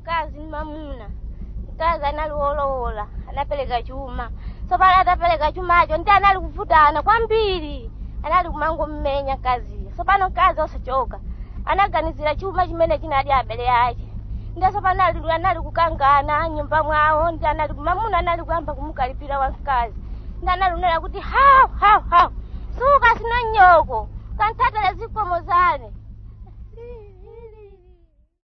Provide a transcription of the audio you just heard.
mkazi ni mamuna mkazi anali wolowola anapereka chuma tsopano atapereka chumacho ndi anali kuvutana kwambiri anali kumango mmenya mkaziyo tsopano mkazi osachoka anaganizira chuma chimene chinali abele ake ndi tsopano ali anali kukangana nyumba mwawo ndi anali mamuna anali kuyamba kumukalipira wa mkazi ndi anali kunena kuti hawu hawu hawu suka sino nyoko kanthatala zikomo zane